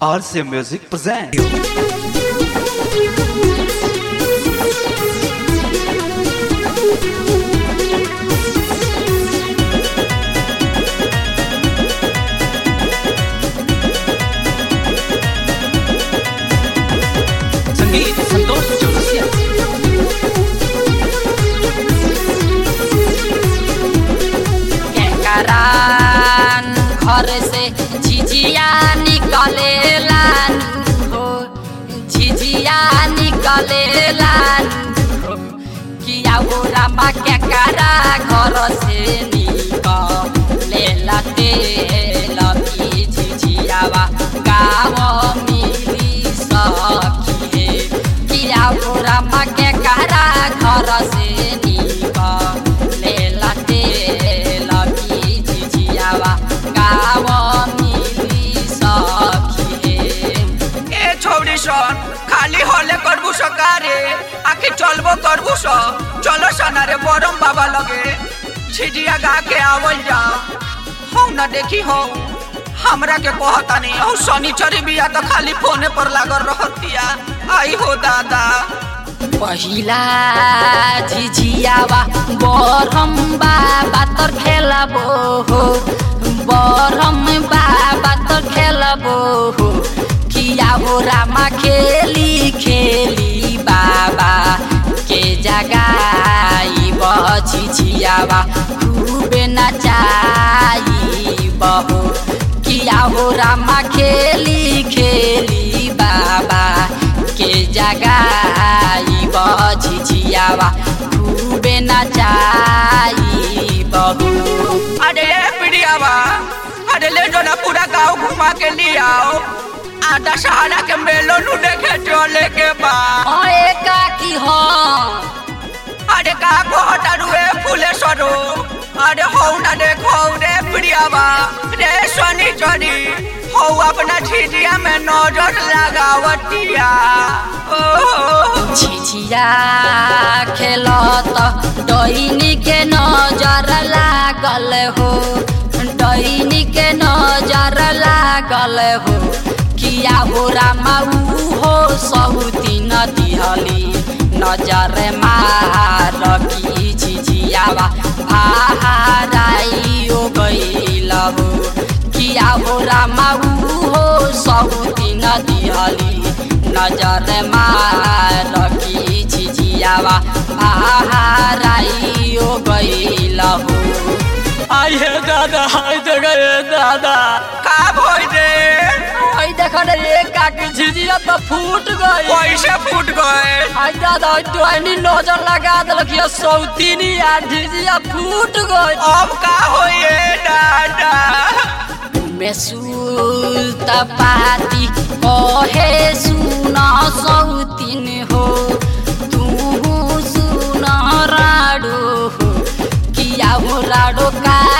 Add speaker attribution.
Speaker 1: RC Music present. संगीत संतोष चौरसिया
Speaker 2: केकरान घर से झिझिया निकलेला हो झिझिया निकलेला हो किया हो रामा केकरा घर से निकलेला तेल की झिझियावा गाँव मिली सखी हे किया हो रामा केकरा घर से निकलेला तेल की झिझियावा गाँव मिली सखी हे
Speaker 3: ए छौरी सन खाली हले करबू सकारे आखि चलबो करबू स चलो सना रे बरम बाबा लगे छिड़िया गा के आवल जा हौ न देखी हो हमरा के कहता नहीं हौ शनिचरी बिया तो खाली फोने पर लागल रहतिया आई हो दादा
Speaker 2: पहिला झिझियावा बरम बाबा तोर खेलबो हो बरम बाबा तोर खेलबो हो किया हो रामा खेली खेली बाबा के जगाई झिझियावा खूबे नचाई बहो किया हो रामा खेली खेली बाबा के जगाई झिझियावा खूबे नचाई बहू
Speaker 3: अरे ए पिड़ियावा अरे ले जो ना पूरा गांव घुमा के ले आओ आधा सहारा के मेलो नु देखे चले के बा
Speaker 2: अरे काकी हाँ
Speaker 3: अरे का कहता रुए फूले सरो अरे हौ ना देखो रे प्रियावा रे सनी चरी हौ अपना छिटिया में नजर लगावतिया ओ
Speaker 2: झिझिया खेलत डैनी के नजर लागल हो डैनी के नजर लागल हो किया हो रामा ऊ हो सहुती नदिहली नजर मार की झिझियावा भाराई ओ गइल हो किया हो रामा ऊ हो सहुती नदिहली नजर मार की झिझियावा भाराई ओ गइल हो
Speaker 4: आइए दादा आइ देख रे दादा
Speaker 3: का भई रे
Speaker 4: आई देख रे एक काकी झिझिया तो फूट गई
Speaker 3: कैसे फूट गए
Speaker 4: आई दादा आई डोनी नजर लगा देलक ये सौतीनी यार झिझिया फूट गई
Speaker 3: अब का होइए दादा
Speaker 2: मेसुत पाती कहे सुन सौतिन हो तू सुन राडो हो किया हो राडो का